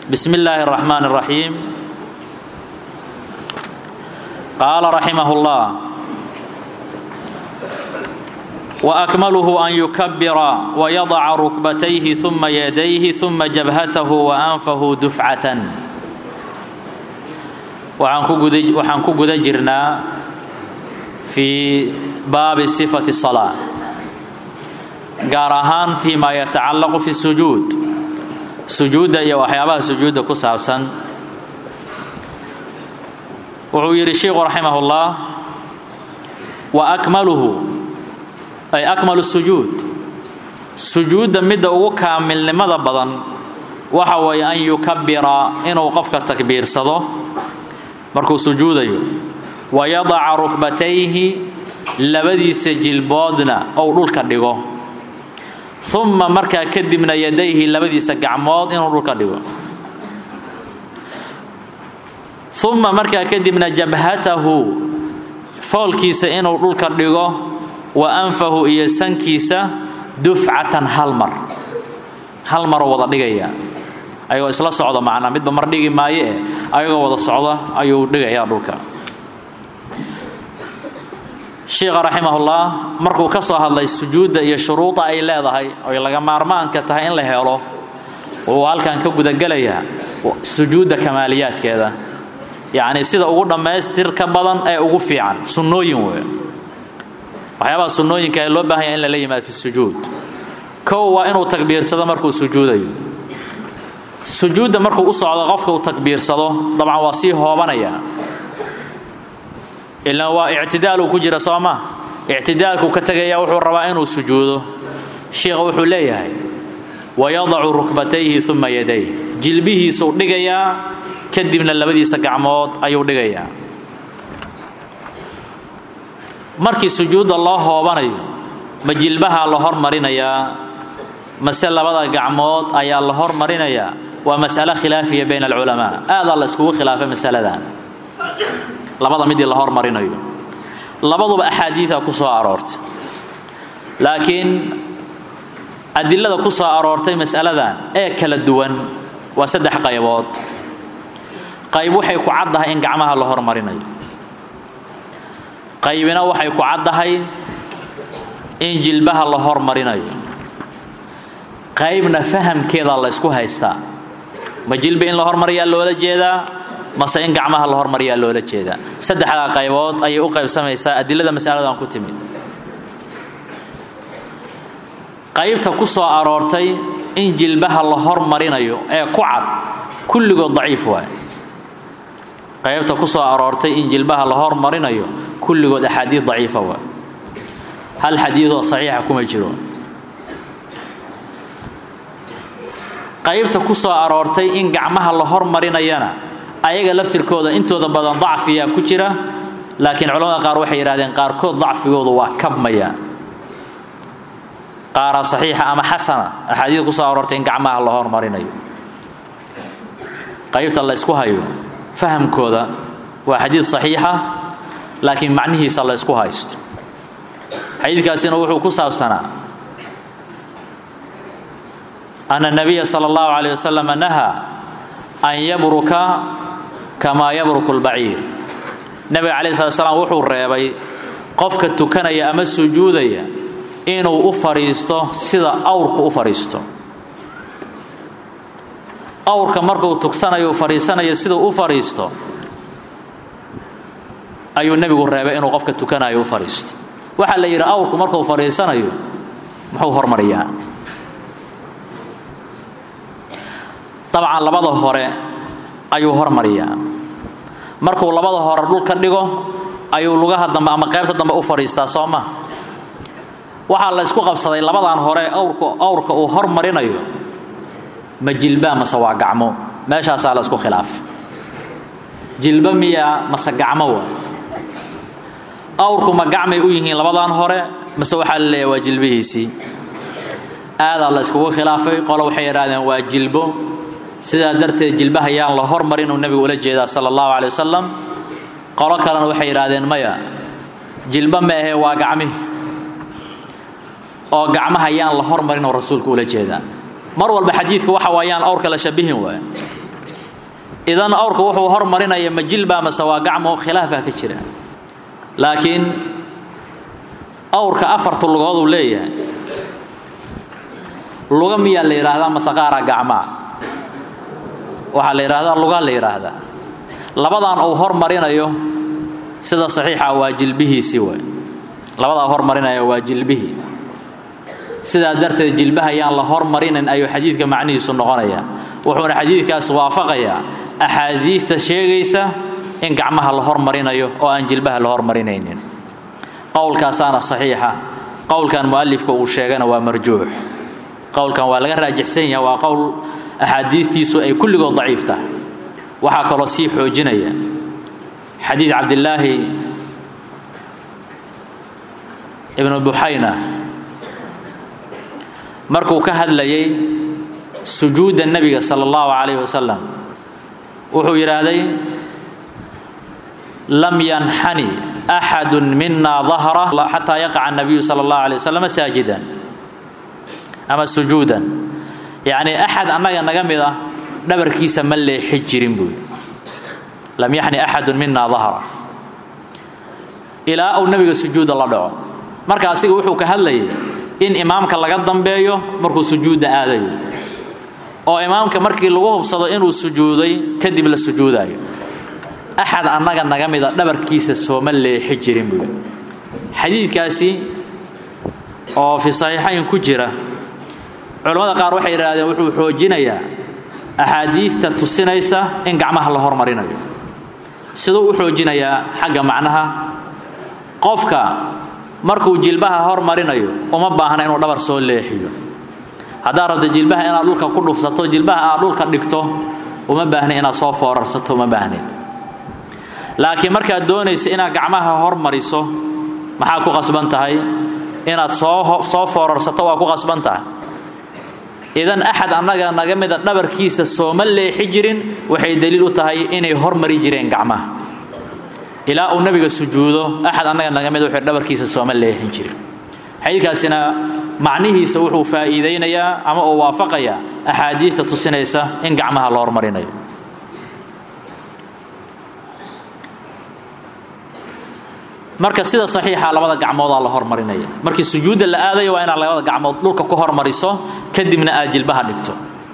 بسم الله الرحمن الرحيم قال رحمه الله وأكمله أن يكبر ويضع ركبتيه ثم يديه ثم جبهته وأنفه دفعة waxaan ku guda jirnaa fii baabi sifati الصلاة gaar ahaan fii ma yatacallaqu fi الsujuud sujuudda iyo waxyaabaha sujuudda ku saabsan wuxuu yidhi sheikhu raximah اllah wa akmaluhu ay akmalu sujuud sujuudda midda ugu kaamilnimada badan waxa weeye an yukabira inuu qofka takbiirsado markuu sujuudayo wayadaca rukbatayhi labadiisa jilboodna ou dhulka dhigo uma markaa kadibna yadayhi labadiisa gacmood inuu dhulka dhigo uma markaa kadibna jabhatahu foolkiisa inuu dhulka dhigo wa anfahu iyo sankiisa dufcatan hal mar hal maroo wada dhigaya ayagoo isla socda macnaa midba mar dhigi maayo eh ayagoo wada socda ayuu dhigayaa dhulka sheikha raximahullah markuu ka soo hadlay sujuudda iyo shuruuda ay leedahay oy laga maarmaanka tahay in la helo wuu halkan ka gudagelayaa sujuudda kamaaliyaadkeeda yacnii sida ugu dhammaystirka badan ee ugu fiican sunnooyin wey waxyaabaha sunnooyinka ee loo baahanya in lala yimaado fi sujuud kow waa inuu takbiirsado markuu sujuudayo sujuudda markuu u socdo qofka uu takbiirsado dabcan waa sii hoobanaya ilaan waa ictidaaluu ku jira soo ma ictidaalkuu ka tegaya wuxuu rabaa inuu sujuudo sheikha wuxuu leeyahay wayadacu rukbatayhi uma yadayh jilbihiisuu dhigayaa kadibna labadiisa gacmood ayuu dhigayaa markii sujuudda loo hoobanayo ma jilbahaa la hormarinayaa mase labada gacmood ayaa la hormarinayaa waa mas'alo khilaafiya bayna alculamaa aadaa la iskugu khilaafay masaladan labada midii la hormarinayo labaduba axaadiida ku soo aroortay laakiin adilada ku soo aroortay mas'aladan ee kala duwan waa saddex qaybood qayb waxay ku caddahay in gacmaha la hormarinayo qaybina waxay ku caddahay in jilbaha la hormarinayo qaybna fahamkeeda la ysku haystaa ma jilba in la hormariyaa loola jeedaa mase in gacmaha la hormariyaa loola jeedaa saddexdaa qaybood ayay u qaybsamaysaa adilada masaladan ku timid qaybta ku soo aroortay in jilbaha la hormarinayo ee ku cad kulligood daciif waay qaybta ku soo aroortay in jilbaha la hormarinayo kulligood axaadiid daciifa waay hal xadiidoo saxiixa kuma jiro qaybta ku soo aroortay in gacmaha la hormarinayana ayaga laftirkooda intooda badan dacfiyaa ku jira laakiin culamada qaar waxay yidhahdeen qaarkood dacfigoodu waa kabmaya qaaraa saxiixa ama xasana axaadiid ku soo aroortay in gacmaha la hormarinayo qaybta la ysku hayo fahamkooda waa xadiid saxiixa laakiin macnihiisa la ysku haysto xadiidkaasina wuxuu ku saabsanaa أن النبي صلى الله عليه وسلم نهى أن يبرك كما يبرك البعير نبي عليه الصلاة والسلام wuxuu reebay qofka tukanaya ama sujuudaya inuu u fariisto sida awrku u fariisto awrka markuu tugsanayo fariisanayo siduu u fariisto ayuu nebigu reebay inuu qofka tukanayo u fariisto waxaa la yidhi awrku markuu fariisanayo muxuu hormariyaa dabcan labada hore ayuu hormariyaa markuu labada hore dhulka dhigo ayuu lugaha dambe ama qaybta dambe u fadhiistaa soo ma waxaa la isku qabsaday labadan hore awrka awrka uu hormarinayo ma jilbaa mase waa gacmo meeshaasaa la isku khilaafay jilba miyaa mase gacmo waa awrku ma gacmay u yihiin labadan hore mase waxaa la leeyahay waa jilbihiisii aadaa la iskugu khilaafay qolo waxay yidhahdeen waa jilbo sidaa darteed jilbaha yaan la hormarinuu nebigu ula jeedaa sala allahu calay wasalam qolo kalena waxay yidhaahdeen maya jilba ma ahee waa gacmihi oo gacmaha yaan la hormarinuu rasuulku ula jeedaa mar walba xadiidku waxa waa yaan awrka la shabihin waay idan awrka wuxuu hormarinaya ma jilbaa mase waa gacmo khilaafaa ka jira laakiin awrka afarta lugooduu leeyahay luga miyaa la yidhaahdaa mase qaaraa gacmaa waxaa la yidhahdaa lugaa la yidhaahdaa labadan uu hormarinayo sida saxiixa waa jilbihiisii waay labadaa hormarinaya waa jilbihii sidaa darteed jilbaha yaan la hormarinin ayuu xadiidka macnihiisu noqonaya wuxuuna xadiidkaas waafaqayaa axaadiista sheegaysa in gacmaha la hormarinayo oo aan jilbaha la hormarinaynin qowlkaasaana saxiixa qowlkan mu'alifka uu sheegana waa marjuux qowlkan waa laga raajixsan yahay waa qowl axaadiistiisu ay kulligood daciif tahay waxaa kaloo sii xoojinaya xadiid cabdillaahi ibnu buxayna markuu ka hadlayay sujuudda nebiga sala allahu calayhi wasalam wuxuu yidhaahday lam yanxani axadu mina dahra xataa yaqaca nabiyu sala allahu alay wasalam saajidan ama sujuudan yacnii axad annaga naga mid ah dhabarkiisa ma leexi jirin buu yidhi lam yaxni axadu mina dahra ilaa uu nebiga sujuudda la dhaco marka asiga wuxuu ka hadlayay in imaamka laga dambeeyo markuu sujuudda aadayo oo imaamka markii lagu hubsado inuu sujuuday kadib la sujuudayo axad annaga naga mida dhabarkiisa sooma leexi jirin buu yidhi xadiidkaasi oo fi saxiixayn ku jira culammada qaar waxay yidhaahdeen wuxuu xoojinayaa axaadiista tusinaysa in gacmaha la hormarinayo siduu u xoojinayaa xagga macnaha qofka markuu jilbaha hormarinayo uma baahna inuu dhabar soo leexiyo haddaad rabto jilbaha inaad dhulka ku dhufsato jilbaha aad dhulka dhigto uma baahna inaad soo foorarsato uma baahnayd laakiin markaad doonaysa inaad gacmaha hormariso maxaa ku qasban tahay inaad soo soo foorarsato waa ku qasban tahay idan axad annaga naga mida dhabarkiisa sooma leexi jirin waxay daliil u tahay inay hormari jireen gacmaha ilaa uu nabiga sujuudo axad annaga naga mid wuxuu dhabarkiisa sooma leexin jirin xadiidkaasina macnihiisa wuxuu faa'iidaynayaa ama uu waafaqayaa axaadiista tusinaysa in gacmaha la hormarinayo marka sida saxiixa labada gacmoodaa la hormarinaya markii sujuudda la aadayo waa inaad labada gacmood dhulka ku hormariso kadibna aad jilbaha dhigto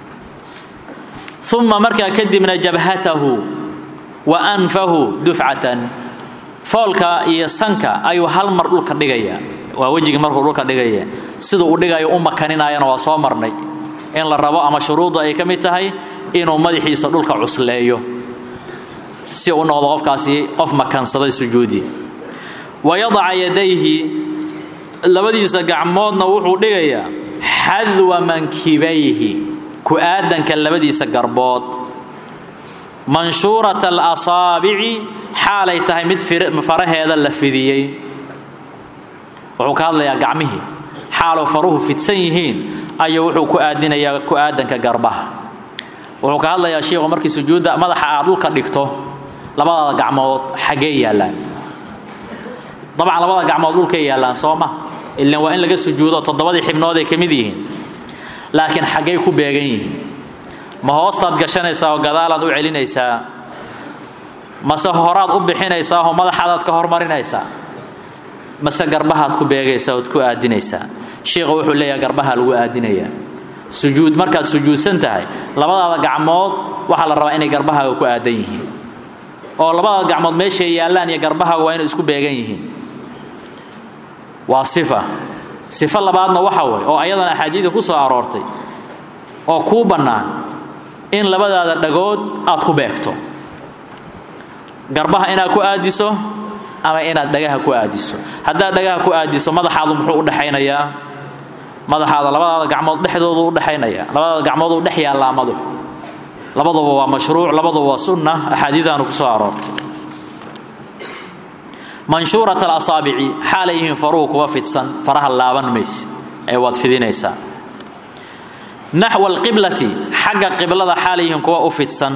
uma markaa kadibna jabhatahu wa anfahu dufcatan foolka iyo sanka ayuu hal mar dhulka dhigaya waa wejigii markuu dhulka dhigaya siduu u dhigayo u makaninayana waa soo marnay in la rabo ama shuruuddu ay ka mid tahay inuu madaxiisa dhulka cusleeyo si u noqdo qofkaasi qof makansaday sujuudii wayadaca yadayhi labadiisa gacmoodna wuxuu dhigayaa xadwa mankibayhi ku-aadanka labadiisa garbood manshuurata alasaabici xaalay tahay mid faraheeda la fidiyey wuxuu ka hadlayaa gacmihii xaaloo faruhu fidsan yihiin ayuu wuxuu ku aadinayaa ku-aadanka garbaha wuxuu ka hadlayaa shiikhu markii sujuudda madaxa aad dhulka dhigto labadaada gacmood xaggee yaallaan dabcan labada gacmood dhulkay yaallaan soo ma ilan waa in laga sujuudo toddobadii xibnood ay ka mid yihiin laakiin xaggay ku beegan yihiin ma hoostaad gashanaysaa oo gadaalaad u celinaysaa mase horaad u bixinaysaa oo madaxaadaad ka hormarinaysaa mase garbahaad ku beegaysaa ood ku aadinaysaa shiikhu wuxuu leeyahay garbaha lagu aadinayaa sujuud markaad sujuudsan tahay labadaada gacmood waxaa la rabaa inay garbahaaga ku aadan yihiin oo labadaada gacmood meeshay yaallaan iyo garbahaaga waa inay isku beegan yihiin waa sifa sifo labaadna waxa way oo ayadana axaadiida ku soo aroortay oo kuu bannaan in labadaada dhagood aad ku beegto garbaha inaad ku aadiso ama inaad dhagaha ku aadiso haddaad dhagaha ku aadiso madaxaadu muxuu udhexaynayaa madaxaada labadaada gacmood dhexdoodu udhexaynaya labadaada gacmooduu dhex yaallaa madaxu labaduba waa mashruuc labaduba waa sunna axaadiidaanu ku soo aroortay manshuurat alasaabici xaalay yihiin faruhu kuwa fidsan faraha laaban mayse ee waad fidinaysaa naxwa alqiblati xagga qiblada xaalay yihiin kuwa u fidsan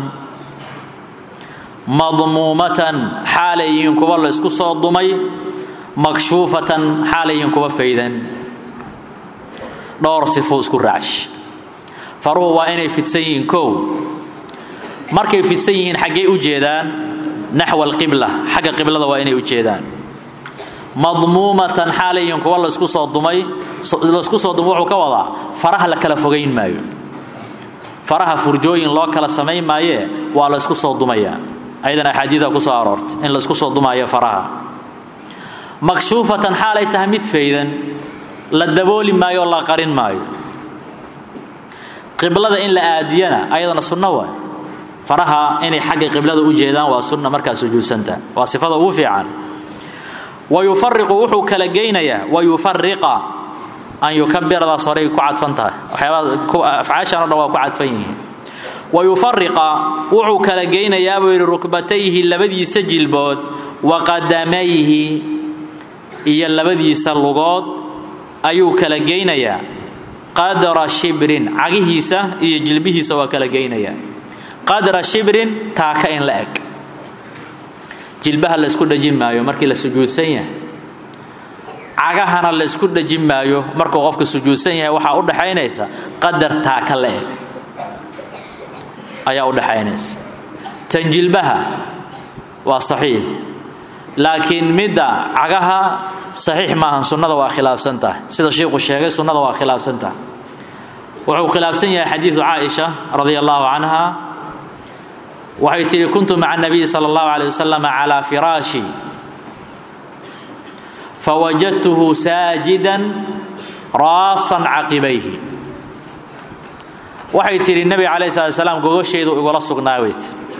madmuumatan xaalay yihiin kuwa la isku soo dumay makshuufatan xaalay yihiin kuwa faydan dhowr sifo isku raash faruhu waa inay fidsan yihiin kow markay fidsan yihiin xaggey u jeedaan naxwa alqibla xagga qiblada waa inay u jeedaan madmuumatan xaalayin kuwa laysku soo dumay laysku soo dumay wuxuu ka wadaa faraha la kala fogayn maayo faraha furjooyin loo kala samayn maayee waa laysku soo dumayaa ayadan axaadiida ku soo aroortay in laysku soo dumaayo faraha makshuufatan xaalay tahay mid faydan la dabooli maayo oo la qarin maayo qiblada in la aadiyana ayadana sunno waay faraha inay xagga qiblada u jeedaan waa sunna markaa sujuudsanta waa sifada ugu fiican wayufariqu wuxuu kala geynayaa wayufariqa an yukabiradaas horey ku cadfan tahay waxyaabaa afcaashan o dhan waa ku cadfan yihiin wayufariqa wuxuu kala geynayaa buu yidhi rukbatayhi labadiisa jilbood wa qadamayhi iyo labadiisa lugood ayuu kala geynayaa qadra shibrin cagihiisa iyo jilbihiisa waa kala geynayaa qadra shibrin taaka in la eg jilbaha laysku dhajin maayo markii la sujuudsan yahay cagahana laysku dhajin maayo markuu qofka sujuudsan yahay waxaa u dhaxaynaysa qadar taaka la eg ayaa u dhaxaynaysa tan jilbaha waa saxiix laakiin midda cagaha saxiix maahan sunnada waa khilaafsan tahay sida shiiku sheegay sunnada waa khilaafsan tahay wuxuu khilaafsan yahay xadiidu caaisha radia allahu canha waxay tihi kuntu maca nabiyi sala allahu alay wasalam calaa firaashi fawajadtuhu saajidan raasan caqibayhi waxay tidhi nebiga calayh salat salaam gogosheedu igula sugnaaweyt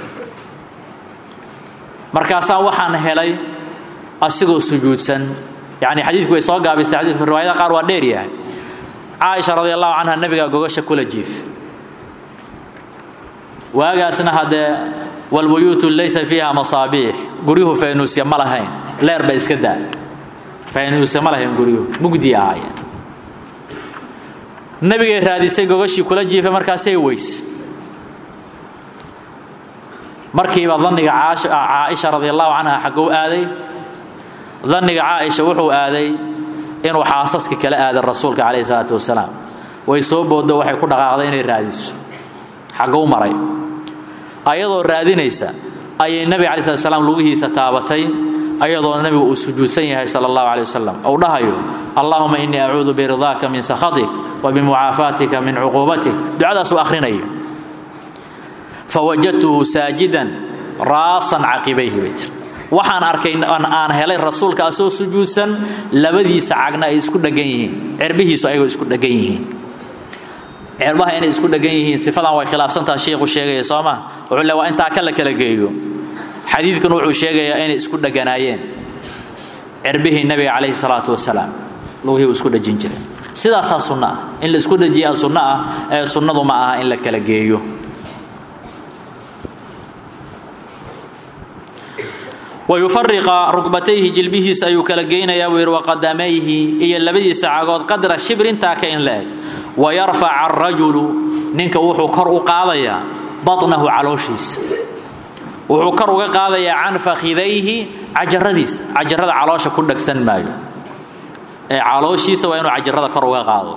markaasaa waxaan helay asigoo sujuudsan yacni xadiidku way soo gaabisay xadiidku riwaayada qaar waa dheer yahay caaisha radi allahu canha nebigaa gogosha kula jiif waagaasna haddee walbuyuutu laysa fiiha masaabiix guryuhu faynuusya ma lahayn leer ba iska daa faynuusya ma lahayn guryuhu mugdi ahaayeen nabigay raadisay gogashii kula jiifay markaasay weys markiiba daniga caaisha radi allahu canha xaggou aaday daniga caaisha wuxuu aaday inuu xaasaska kala aaday rasuulka calayhi salaatu wasalaam way soo booddo waxay ku dhaqaaqday inay raadiso xaggou maray ayadoo raadinaysa ayay nebiga calayi slat slam lugihiisa taabatay ayadoo nebigu uu sujuudsan yahay sala allahu calay wasalam ou dhahayo allahuma innii acuudu biridaaka min sakhatik wa bimucaafaatika min cuquubatik ducadaasuu akhrinayo fawajadtuhu saajidan raasan caqibayhi bay tir waxaan arkay aan helay rasuulka asoo sujuudsan labadiisa cagna ay isku dhegan yihiin cirbihiisu ayagoo isku dhegan yihiin cirbaha inay isku dhegan yihiin sifadan way khilaafsantaha sheikhu sheegaya soo ma wuxuu le waa intaa ka la kala geeyo xadiidkan wuxuu sheegayaa inay isku dheganaayeen cirbihii nabiga calayhi salaatu wasalaam lugihii uu isku dhejin jiray sidaasaa sunno ah in la isku dhejiyaa sunno ah ee sunnadu ma aha in la kala geeyo wayufariqa rukbatayhi jilbihiisa ayuu kala geynayaa buu yidhi waqadamayhi iyo labadiisa cagood qadra shibrintaa ka in la eg wayarfaca arajulu ninka wuxuu kor u qaadayaa batnahu calooshiisa wuxuu kor uga qaadayaa can fakhidayhi cajaradiisa cajarada caloosha ku dhegsan maayo ee calooshiisa waa inuu cajarada kor uga qaado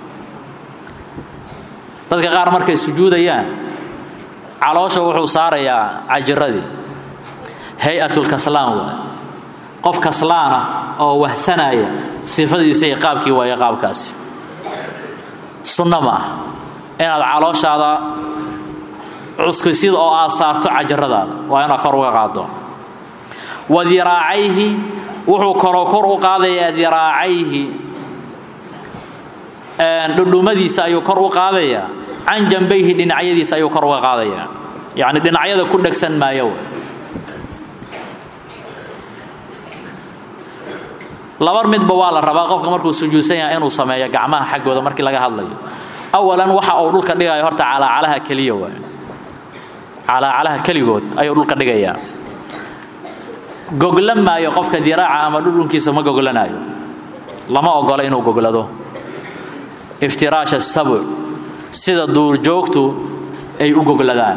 dadka qaar markay sujuudayaan caloosha wuxuu saarayaa cajaradii hay-atulkaslaan waay qof kaslaana oo wahsanaya sifadiisa iyo qaabkii waayo qaabkaasi sunno ma ah inaad calooshaada cuskisid oo aad saarto cajaradaada waa inaad kor uga qaado wa diraacayhi wuxuu koroo kor u qaadayaa diraacayhi dhudhumadiisa ayuu kor u qaadayaa can jambayhi dhinacyadiisa ayuu kor uga qaadayaa yacni dhinacyada ku dhegsan maayo laba midba waa la rabaa qofka markuu sujuudsan yahay inuu sameeyo gacmaha xaggooda markii laga hadlayo awalan waxa uu dhulka dhigayo horta calaacalaha keliya waay calaacalaha keligood ayuu dhulka dhigayaa goglan maayo qofka diraaca ama dhudhunkiisa ma goglanayo lama ogolo inuu goglado iftiraasha sabuc sida duurjoogtu ay u gogladaan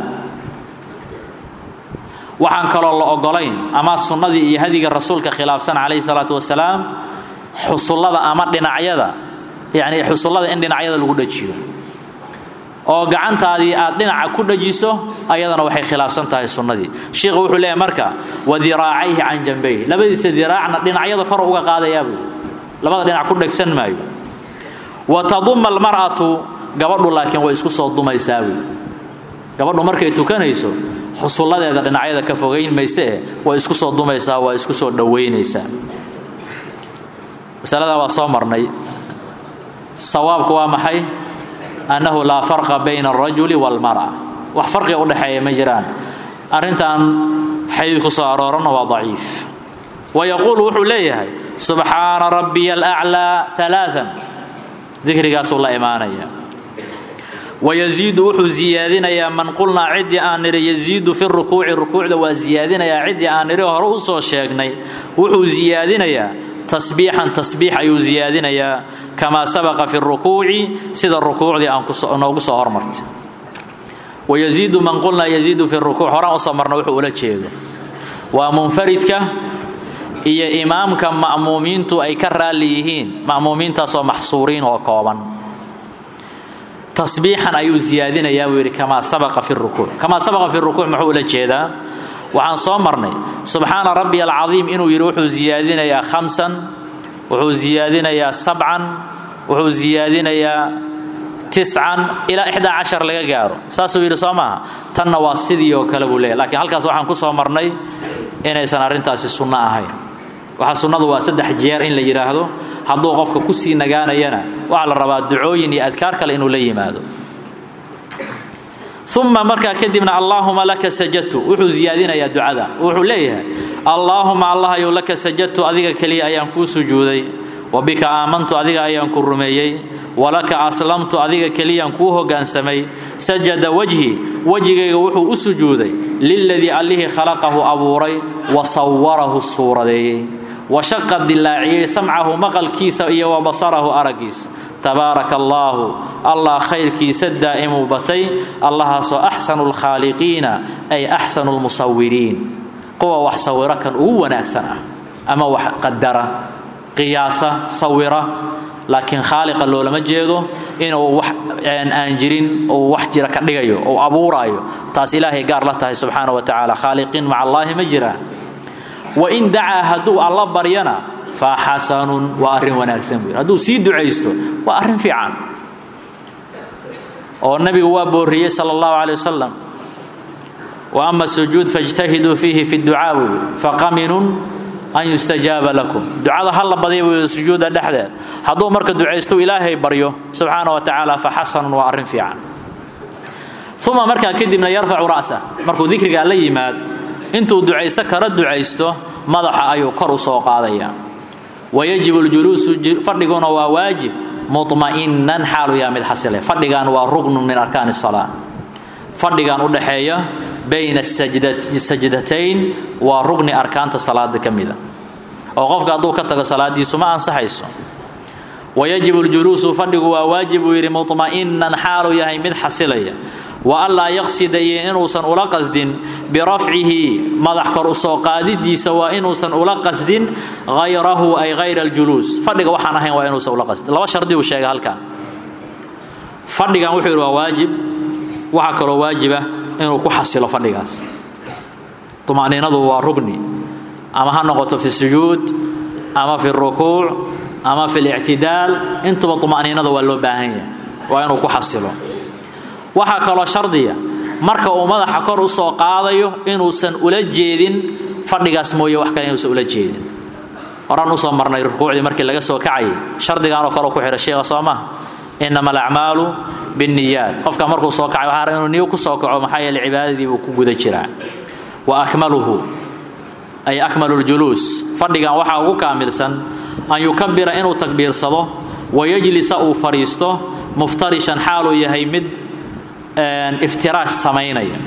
waxaan kaloo la ogolayn ama sunnadii iyo hadiga rasuulka khilaafsan calayhi salaatu wasalaam xusullada ama dhinacyada yacni xusullada in dhinacyada lagu dhajiyo oo gacantaadii aad dhinaca ku dhajiso ayadana waxay khilaafsan tahay sunnadii shiikhu wuxuu leeyahay marka wa diraacayhi can jambayhi labadiisa diraacna dhinacyada kor uga qaadayaa buu labada dhinac ku dhegsan maayo wa taduma almar'atu gabadhu laakiin way isku soo dumaysaa buu gabadhu markay tukanayso xusulladeeda dhinacyada ka fogayn mayse eh way isku soo dumaysaa waa isku soo dhowaynaysaa masaladan waa soo marnay sawaabku waa maxay annahu laa farqa bayna alrajuli waalmar'a wax farqiga udhexeeya ma jiraan arrintan xadiid ku soo aroorana waa daciif wayaquulu wuxuu leeyahay subxaana rabbiya alaclaa alaaan dikrigaasuu la imaanaya wayaziidu wuxuu ziyaadinayaa man qulnaa ciddii aan nidhi yaziidu fi rukuuci rukuucda waa ziyaadinayaa ciddii aan nidhi hore u soo sheegnay wuxuu ziyaadinayaa tasbiixan tasbiix ayuu ziyaadinayaa kamaa sabaqa fi rukuuci sida rukuucdii aan noogu soo hormartay wayaziidu man qulnaa yaziidu fi rukuuc horaan usoo marna wuxuu ula jeedo waa munfaridka iyo imaamka ma'muumiintu ay ka raalli yihiin ma'muumiintaasoo maxsuuriin oo kooban tasbiixan ayuu ziyaadinayaa buu yidhi kamaa sabaqa fi rukuuc kamaa sabaqa fi rukuuc muxuu ula jeedaa waxaan soo marnay subxaana rabbiya alcadiim inuu yidhi wuxuu ziyaadinayaa khamsan wuxuu ziyaadinayaa sabcan wuxuu ziyaadinayaa tiscan ilaa ixdaa cashar laga gaaro saasuu yidhi soo maaha tanna waa sidii oo kale buu leeyahy lakiin halkaas waxaan ku soo marnay inaysan arrintaasi sunno ahayn waxa sunnadu waa saddex jeer in la yidhaahdo hadduu qofka ku sii nagaanayana waxaa la rabaa ducooyin iyo adkaar kale inuu la yimaado uma markaa kadibna allaahuma laka sajadtu wuxuu ziyaadinayaa ducada wuxuu leeyahay allaahuma allahayow laka sajadtu adiga keliya ayaan kuu sujuuday wa bika aamantu adiga ayaan ku rumeeyey walaka aslamtu adiga keliyaan kuu hoggaansamay sajada wajhi wejigayga wuxuu u sujuuday liladii allihii khalaqahu abuuray wa sawarahu suuradeeyey wa shaqa dilaaciyey samcahu maqalkiisa iyo wa basarahu araggiisa tabaaraka allaahu allah khayrkiisa daa'imuu batay allahaasoo axsanu lkhaaliqiina ay axsanu lmusawiriin kuwa wax sawiro kan ugu wanaagsan ah ama wax qadara qiyaasa sawira laakiin khaaliqa loolama jeedo inuu wax aan jirin uu wax jira ka dhigayo uu abuuraayo taas ilaahay gaar la tahay subxaana wa tacaala khaaliqiin maca allaahi ma jiraan wain dacaa hadduu alla baryana fa xasanun waa arrin wanaagsan buu yidhi hadduu sii ducaysto waa arrin fiican oo nabigu waa boorriyey sala allahu calay wasalam wa ama sujuud fajtahiduu fiihi fi ducaa buu yidhi faqaminun an yustajaaba lakum ducada ha la badya buu yidhi sujuudda dhexdeed hadduu marka ducaysto ilaahay baryo subxaana wa tacaala fa xasanun waa arrin fiican uma markaa kadibna yarfacu ra'sa markuu dikrigaa la yimaad intuu ducayso kala ducaysto madaxa ayuu kor u soo qaadaya wayajibu ljuluusu fadhiguna waa waajib muطma'inan xaalu yaa mid xasile fadhigan waa ruknun min arkaani الsalaa fadhigan u dhaxeeya bayna sajdatayn waa rugni arkaanta salaada ka mida oo qofka hadduu ka tago salaadiisu ma ansaxayso wayajibu ljuluusu fadhigu waa waajib buu yidhi muطma'inan xaalu yahay mid xasilaya wa anlaa yaqsida iyo inuusan ula qasdin birafcihi madax kor u soo qaadidiisa waa inuusan ula qasdin hayrahu ay hayra aljuluus fadhiga waxaan ahayn waa inuusan ula qasdin laba shardi uu sheegay halkan fadhigan wuxuu yidhi waa waajib waxaa kaloo waajiba inuu ku xasilo fadhigaas tuma'niinadu waa rugni ama ha noqoto fi sujuud ama fi rukuuc ama fi lictidaal intuba tuma'niinada waa loo baahan yahay waa inuu ku xasilo waxaa kaloo shardiya marka uu madaxa kor u soo qaadayo inuusan ula jeedin fadhigaas mooye wax kale inuusan ula jeedin horaan usoo marnay rukuucdii markii laga soo kacayay shardigaanoo kale ku xidha sheekha soo maha inama alacmaalu binniyaat qofka markuu soo kacay waxaa inuu niyo ku soo kaco maxaa yeele cibaadadii buu ku guda jiraa wa akmaluhu ay akmalu ljuluus fadhigan waxaa ugu kaamilsan an yukabira inuu takbiirsado wayajlisa uu fadhiisto muftarishan xaaluu yahay mid iftiraash samaynaya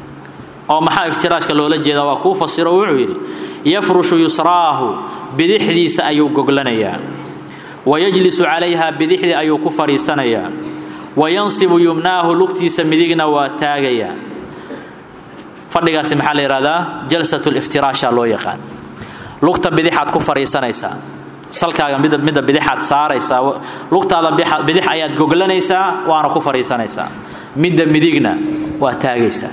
oo maxaa iftiraashka loola jeedaa waa kuu fasiro wuxuu yidhi yafrushu yusraahu bidixdiisa ayuu goglanayaa wayajlisu calayha bidixdii ayuu ku fadhiisanayaa wayansibu yumnaahu lugtiisa midigna waa taagayaa fadhigaasi maxaa la yidhahdaa jalsat liftiraasha loo yaqaan lugta bidixaad ku fadhiisanaysaa salkaaga midda midda bidixaad saaraysaa lugtaada bidix ayaad goglanaysaa waana ku fadhiisanaysaa midda midigna waa taagaysaa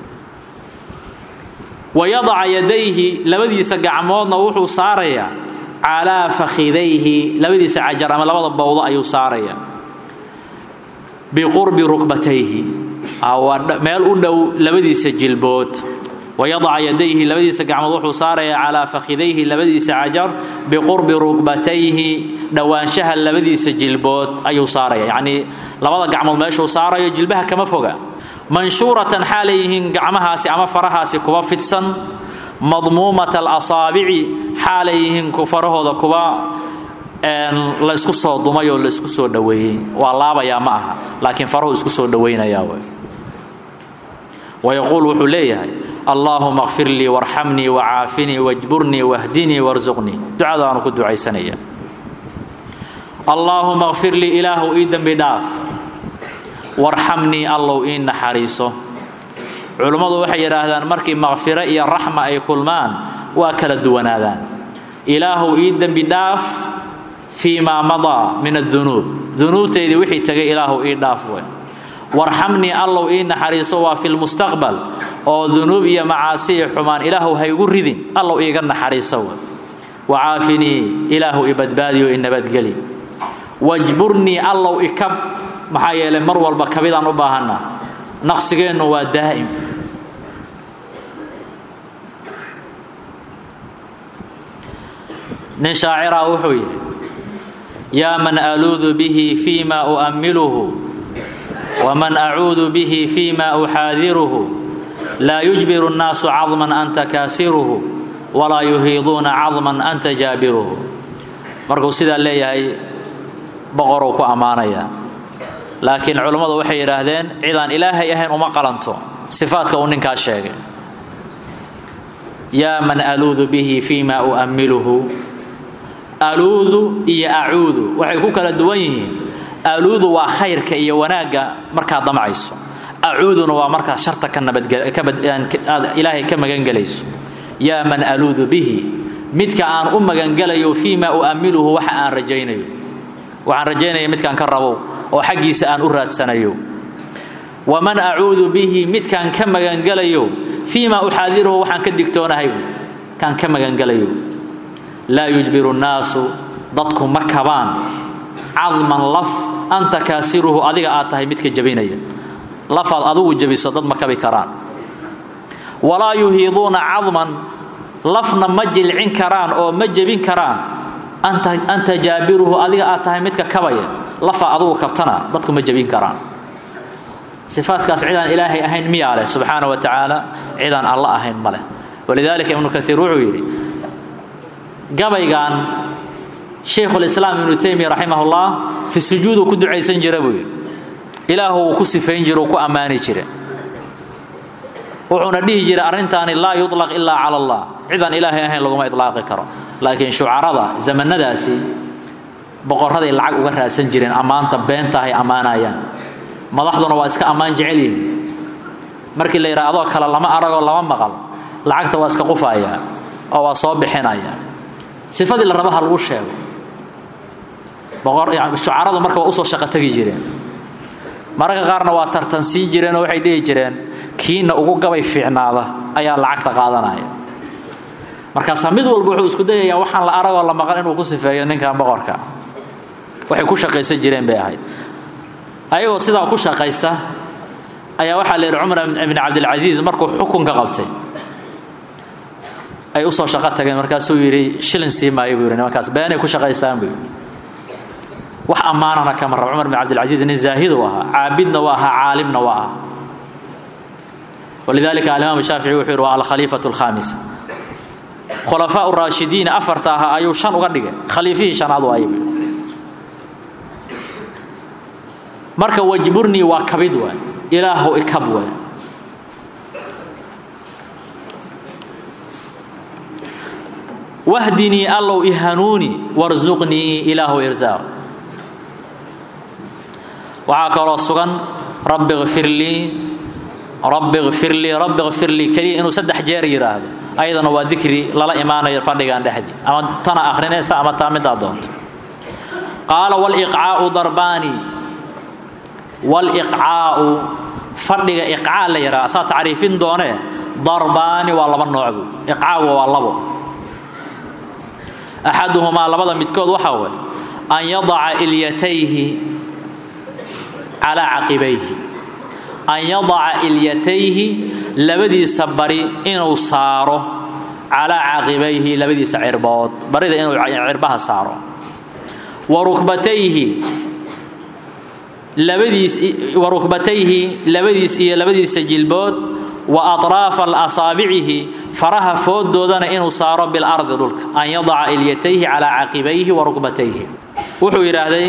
wayadaca yadayhi labadiisa gacmoodna wuxuu saarayaa calaa fakhidayhi labadiisa cajar ama labada bowdo ayuu saarayaa biqurbi rukbatayhi meel u dhow labadiisa jilbood wayadaca yadayhi labadiisa gacmood wuxuu saarayaa calaa fakhidayhi labadiisa cajar biqurbi rukbatayhi dhowaanshaha labadiisa jilbood ayuu saaraya yacnii labada gacmood meeshuu saarayo jilbaha kama foga manshuuratan xaalay yihiin gacmahaasi ama farahaasi kuwa fidsan madmuumata alasaabici xaalay yihiin farahooda kuwa laysku soo dumay oo laysku soo dhoweeyey waa laabayaa ma aha laakiin farahu isku soo dhowaynayaa w wayaquul wuxuu leeyahay allaahuma kfir lii warxamnii wacaafinii wajburnii wahdinii warsuqnii ducadaanu ku ducaysanaya allaahuma kfir lii ilaahu ii dembi dhaaf warxamnii allow ii naxariiso culummadu waxay yidhaahdaan markii makfiro iyo raxma ay kulmaan waa kala duwanaadaan ilaahu ii dembi dhaaf fii maa madaa min adunuub dunuubtaydii wixii tegay ilaahu ii dhaaf we warxamnii allow ii naxariiso waa fi lmustaqbal oo dunuub iyo macaasi iyo xumaan ilaahu haygu ridin allow iiga naxariiso we wacaafinii ilaahu i badbaadiyo i nabadgeli wajburnii allow ikab maxaa yeelay mar walba kabidaan u baahanaa naqsigeennu waa daa'im nin shaaciraa wuxuu yidhi yaa man aluudu bihi fii ma u'ammiluhu waman acuudu bihi fii ma uxaadiruhu laa yujbiru الnaasu cadman anta kaasiruhu walaa yuhiiduuna cadman anta jaabiruhu markuu sidaa leeyahay boqoruu ku ammaanaya laakiin culummadu waxay yidhaahdeen cidaan ilaahay ahayn uma qalanto sifaadka uu ninkaas sheegay yaa man aluudu bihi fii ma u'ammiluhu aluudu iyo acuudu waxay ku kala duwan yihiin aluudu waa khayrka iyo wanaagga markaad damcayso acuuduna waa markaad sharta ka nabadgelaaad ilaahay ka magangelayso yaa man aluudu bihi midka aan u magangelayo fii ma u'ammiluhu waxa aan rajaynayo waxaan rajaynaya midkaan ka rabow oo xaggiisa aan u raadsanayo waman acuudu bihi midkaan ka magangelayo fii ma uxaadiruhu waxaan ka digtoonahay kaan ka magangelayo laa yujbiru nnaasu dadku ma kabaan cadman laf anta kaasiruhu adiga aad tahay midka jabinaya lafaad adugu jabiso dad ma kabi karaan walaa yuhiiduuna cadman lafna ma jilcin karaan oo ma jebin karaan anta jaabiruhu adiga aad tahay midka kabaya lafa adugu kabtana dadku ma jebin karaan sifaadkaas cidaan ilaahay ahayn miyaa leh subxaana wa tacaala cidaan alla ahayn ma leh walidaalika ibnu kaiir wuxuu yidhi gabaygan shaykhulislaam ibnu taymiya raximahullah fi sujuuduu ku ducaysan jira buu yidhi ilaahu uu ku sifayn jira uu ku ammaani jira wuxuuna dhihi jiray arrintaani laa yuطlaq ilaa cala allah cidaan ilaahay ahayn laguma ilaaqi karo laakiin shucarada zamanadaasi boqoraday lacag uga raadsan jireen ammaanta beenta ay ammaanayaan madaxduna waa iska ammaan jecel yihin markii la yidhaha adoo kale lama aragoo lama maqal lacagta waa iska qufayaa oo waa soo bixinaya sifadii la raba ha lagu sheego shucaradu marka waa usoo shaqo tegi jireen mararka qaarna waa tartansiin jireen oo waxay dhihi jireen kiina ugu gabay fiicnaada ayaa lacagta qaadanaya markaasaa mid walba wuxuu isku dayayaa waxaan la aragoo la maqan inuu ku sifeeyo ninkan boqorka waxay ku shaqaysan jireen bay ahayd ayagoo sidaa ku shaqaysta ayaa waxaa la yidhi cumar ibn cabdilcasiis markuu xukunka qabtay ay usoo shaqo tageen markaasuu yidhi shilin sii maayo buu yidhi nimankaas beenay ku shaqaystaan buu yidhi wax ammaanana kama rab cumar bin cabdilcasiis nin zaahidu ahaa caabidna waa ahaa caalimna waa aha walidalika alimaam shaafici wuxuu yidhi waa alkhaliifatu alkhaamisa khulafaa raashidiin afarta ahaa ayuu shan uga dhigay khaliifihii shanaad waayay buu marka wajburnii waa kabid waay ilaahu ikab waay wahdinii allow ihanuuni warsuqnii ilaahu irsaaq waxaa kaloo sugan rabbi kfir lii rabbi kfir lii rabbi kfir lii keliya inuu saddex jeer yidhaahdo ayadana waa dikri lala imaanayo fadhigan dhexdii ama tana akhrinaysa ama taa midaa doonto qaala waliqcaa'u darbaani waliqcaa'u fadhiga iqcaa la yidhaha asaa tacriifin doonee darbaani waa laba noocbu iqcaagu waa labo axaduhumaa labada midkood waxaa way an yadaca ilyatayhi calaa caqibayhi an yadaca ilyatayhi labadiisa bari inuu saaro calaa caqibayhi labadiisa cirbood barida inuu cirbaha saaro wa rukbatayhi labadiis wa rukbatayhi labadiis iyo labadiisa jilbood wa atraafa asaabicihi faraha fooddoodana inuu saaro bilardi dhulka an yadaca ilyatayhi calaa caqibayhi wa rukbatayhi wuxuu yidhaahday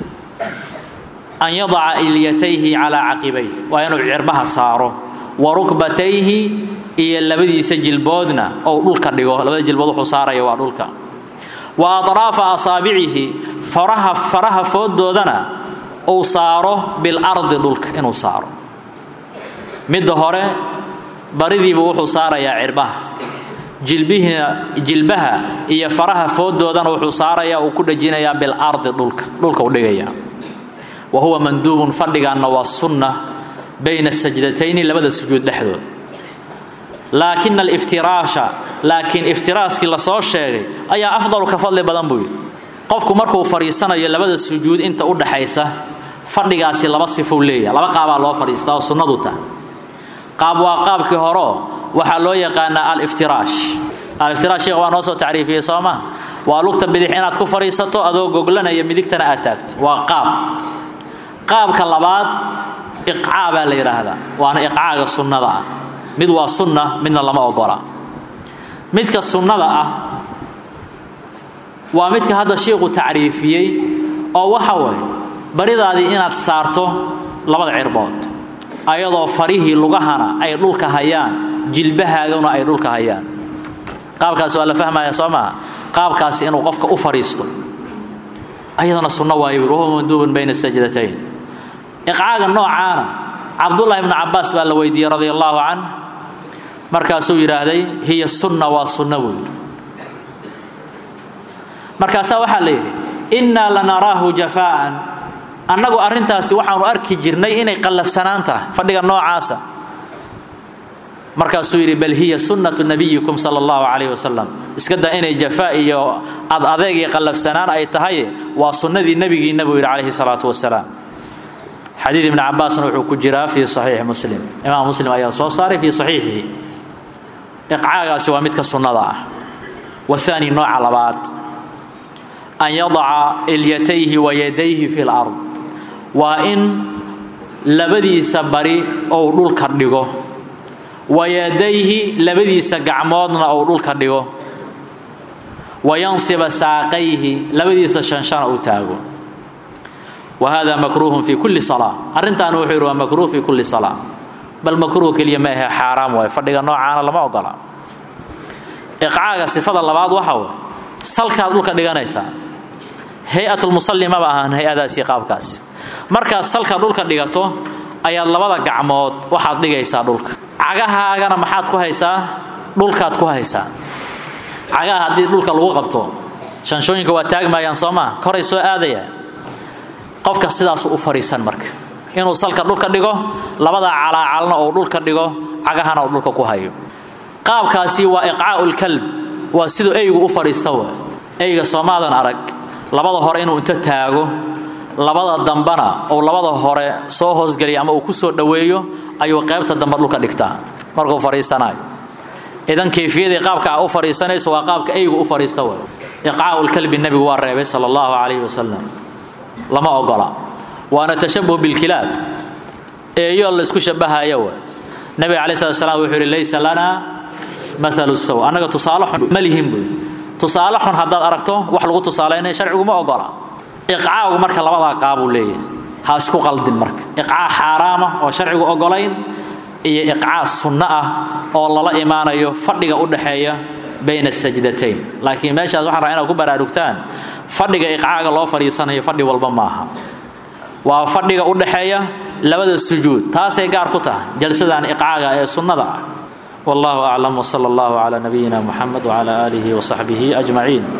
an yadaca ilyatayhi calaa caqibayhi waa inuu cirbaha saaro wa rukbatayhi iyo labadiisa jilboodna ou dhulka dhigo labada jilbood wuxuu saaraya waa dhulka wa atraafa asaabicihi faraha faraha fooddoodana uu saaro bilardi dhulka inuu saaro midda hore baridiibu wuxuu saarayaa cirbaha jilbihina jilbaha iyo faraha fooddoodana wuxuu saarayaa uu ku dhajinayaa bilardi dhulka dhulka u dhigayaa wa huwa manduubun fadhigaanna waa sunna bayna sajdatayni labada sujuud dhexdood laakina aliftiraasha laakiin iftiraaskii lasoo sheegay ayaa afdalu ka fadli badan buu yidhi qofku markuu fadhiisanayo labada sujuud inta u dhaxaysa fadhigaasi laba sifou leeyaha laba qaabaa loo fadhiistaa oo sunnadu tahay qaab waa qaabkii horeo waxaa loo yaqaanaa aliftiraash aliftiraash sheekh waa noo soo tacriifiyey soo maa waa lugta bidix inaad ku fadhiisato adoo goglanaya midigtana aad taagto waa qaab qaabka labaad iqcaa baa la yidhaahdaa waana iqcaaga sunnada ah mid waa sunna midna lama ogola midka sunnada ah waa midka hadda shiiku tacriifiyey oo waxa waye baridaadii inaad saarto labada cirbood ayadoo farihii lugahana ay dhulka hayaan jilbahaaguna ay dhulka hayaan qaabkaas waa la fahmaya soo maha qaabkaasi inuu qofka u fadhiisto ayadana sunno waayo buuri wahuwa manduubun bayna sajdatayn iqcaaga noocaana cabdullahi ibnu cabbaas baa la weydiiyey radia allaahu canh markaasuu yidhaahday hiya sunna waa sunna buu yidhi markaasaa waxaa la yidhi innaa lanaraahu jafaa'an annagu arrintaasi waxaanu arki jirnay inay qallafsanaan tahay fadhiga noocaasa markaasuu yidhi bal hiya sunnatu nabiyikum sala allahu calayhi wasalam iska daa inay jafaa iyo ad adeeg iyo qallafsanaan ay tahaye waa sunnadii nebigiinna buu yidhi calayhi salaatu wasalaam xadiid ibni cabbaasna wuxuu ku jiraa fii saxiixi muslim imaam muslim ayaa soo saaray fii saxiixihi iqcaagaasi waa midka sunnada ah wahaani nooca labaad an yadaca ilyatayhi wa yadayhi fi lard waa in labadiisa bari ou dhulka dhigo wa yadayhi labadiisa gacmoodna ou dhulka dhigo wa yansiba saaqayhi labadiisa shanshana uu taago wa hada makruuhun fi kulli salaa arrintaana wuxuu yidhi waa makruuh fi kulli salaa bal makruuh keliya ma ahe xaaraam waaye fadhiga noocaana lama ogola iqcaaga sifada labaad waxa way salkaad dhulka dhiganaysaa hay-atulmusalli maba ahaan hay-adaasi qaabkaasi markaad salka dhulka dhigato ayaad labada gacmood waxaad dhigaysaa dhulka cagahaagana maxaad ku haysaa dhulkaad ku haysaa cagaha haddii dhulka lagu qabto shanshooyinka waa taagmayaan soo maa koray soo aadayaan qofka sidaasu u fadhiisan marka inuu salka dhulka dhigo labada calaacalna ou dhulka dhigo cagahana uu dhulka ku hayo qaabkaasi waa iqcaa'u lkalb waa siduu eygu u fadhiista wa eyga soomaadan arag labada hore inuu inta taago labada dambana ou labada hore soo hoosgeliya ama uu ku soo dhoweeyo ayuu qaybta dambe dhulka dhigtaa markuu fadhiisanayo idan kayfiyadii qaabka a u fadhiisanayso waa qaabka eygu u fadhiista wa iqcaa'u lkalbi nebigu waa reebay sala allahu calayhi wasalam lama ogola waana tashabuh bilkilaab eeyo laysku shabahaya wa nabiga calayi slat slam wuxuu yidhi laysa lana maalu saw annaga tusaale xun ma lihin buy tusaale xun haddaad aragto wax lagu tusaalaynaya sharcigu ma ogola iqcaagu marka labadaa qaabuu leeyahay ha isku qaldin marka iqcaa xaaraama oo sharcigu ogolayn iyo iqcaa sunno ah oo lala imaanayo fadhiga u dhaxeeya bayna sajdatayn laakiin meeshaas waxaan rabaa inaad ku baraarugtaan fadhiga iqcaaga loo fadhiisanayo fadhi walba maaha waa fadhiga u dhaxeeya labada sujuud taasay gaar ku tahay jalsadan iqcaaga ee sunnada ah wallahu aclam wsala allahu cala nabiyina muxamed wcala aalihi wsaxbihi ajmaciin